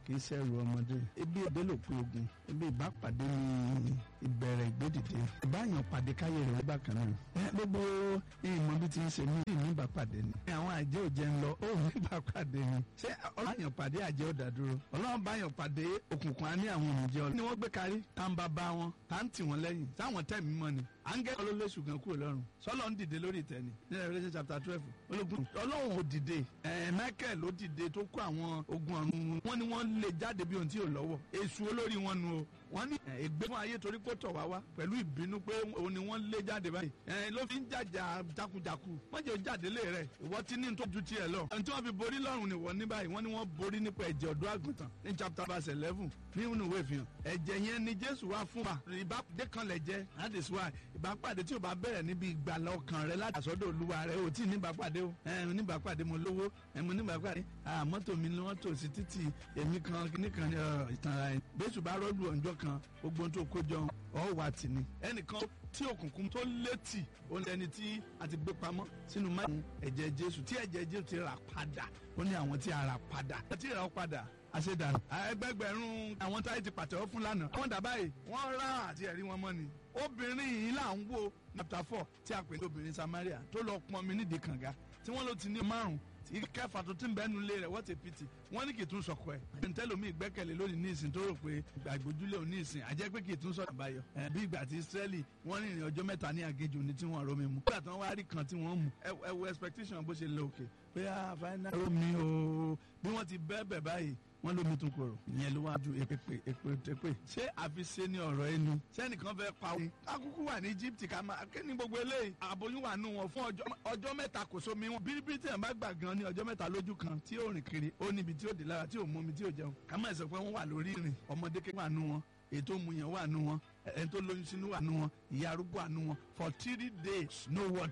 kì í ṣẹrù ọmọdé ebi èdè ló pé ogun ebi ìbápàdé ní ìbẹ̀rẹ̀ ìgbédìde ìbáyàn pàdé káyé rẹ̀ bákan náà ẹ gbogbo ìmọ̀ bí ti ń ṣe mí ní ìbápàdé ni àwọn àjẹ́ òjẹ́ ń lọ ó ní ìbápàdé ni ṣé ọlọ́yàn pàdé àjẹ́ ò dádúró ọlọ́run báyàn pàdé òkùnkùn á ní àwọn òmùjẹ́ ọlọ́run ni wọ́n gbé kárí tá ń bá bá wọn tá ń tì wọ́n lẹ́yìn táwọn tẹ̀ mí mọ́ ni áńgẹ́ olólùsù kan kúrò lọ́rùn sọlọ ń dìde lórí ìtẹ́ni ní Revelation chapter twelve ológun ọlọ́run ò dìde ẹ̀ Michael ló dìde tó kó àwọn ogun ọ̀run wọn ni wọ́n lè jáde bí ohun tí ò lọ́wọ́ èṣù olórí wọn nu o wọ́n ní ègbé fún ayé torí kó tọ̀ wá wá pẹ̀lú ìbínú pé òun ni wọ́n lé jáde báyìí ẹ̀ ló fi ń jàjà jakujaku wọ́n jẹ́ jáde lé rẹ̀ ìwọ ti ní tó ju tiẹ̀ lọ ẹni tí wọ́n fi borí lọ́rùn ni wọ́n ní báyìí wọ́n ní wọ́n borí nípa ẹ̀jẹ̀ ọ̀dọ́ àgùntàn ní chapter verse eleven nínú ìwé ìfihàn ẹ̀jẹ̀ yẹn ni Jésù wá fún wa ìbápàdé kan lẹ̀ jẹ́ that is why ìbápàdé tí o bá bẹ̀rẹ̀ níbi ìgbàlá ọkàn rẹ láti àsọdọ̀ olúwa rẹ o tí níbàpàdé o ẹ níbàpàdé mo lówó ẹ mo níbàpàdé à mọ́tò mi ni wọ́n tò sí títì èmi kan nìkan ìtàn ara ẹ̀ bẹ́sù bá rọ́ọ̀lù ọ̀njọ́ kan gbogbo tó kó jọ ọ̀ wà tì ní ẹnìkan tí òkùnkùn tó létí òun lẹni tí a ti gbé pamọ́ sínú máyì ẹ̀jẹ̀ Jésù tí ẹ̀jẹ̀ Jésù ti rà padà ó ní àwọn tí a rà padà àti ìrà padà àṣedànù. ẹgbẹgbẹ̀rún àwọn táyé ti pàtẹ́wọ́ fún lánàá. wọ́n dàbá yìí wọ́n rá àti ẹ̀rí wọn mọ́ ni. obìnrin yìí là ń wo chapter four tí a pè ní obìnrin Samaria tó lọ pọn mi nídìí kànga tí wọ́n ló ti ní márùn ìkẹfà tó ti ń bẹ́ẹ̀ nulẹ̀ rẹ̀ wọ́n ti pìtì wọ́n ní kì í tún sọkọ ẹ̀. ntẹ́lómi ìgbẹ́kẹ̀lé lónìí ní ìsìn tó rò pé àgbójúlé òní ìsìn àjẹ́ pé kì í tún sọ̀rọ̀ àbáyọ. bí ìgbà tí Israẹli wọ́n rìnrìn ọjọ́ mẹ́ta ní àgéjù ní tí wọ́n romi mu. nígbà tí wọ́n wá rí kan tí wọ́n mú ẹ wo expectation bó ṣe lọ òkè pé a fáínà romi o bí wọ́n ti bẹ́ẹ̀ bẹ̀ báyìí wọ́n lómi tún korò ìyẹn ló wá ju èpè èpè èpè ṣé àfiṣe ni ọ̀rọ̀ ẹnu sẹ́nìkan fẹ́ pa òun akúkú wà ní Egypt ká máa ké ní gbogbo eléyìí àbóyún wà nù wọn fún ọjọ́ mẹ́ta kò sómi wọn bíríbírí tí wọn bá gbà gan ní ọjọ́ mẹ́ta lójú kan tí ó rìn kiri ó níbi tí ó dé lára tí ò mú mi tí ò jẹun ká má sọ pé wọ́n wà lórí ìrìn ọmọdé ké wà nù wọn ètò mu yẹn wà nù wọn ẹni tó lóyún sínú wà nù wọn ìyá arúgbó wà nù wọn for three days no water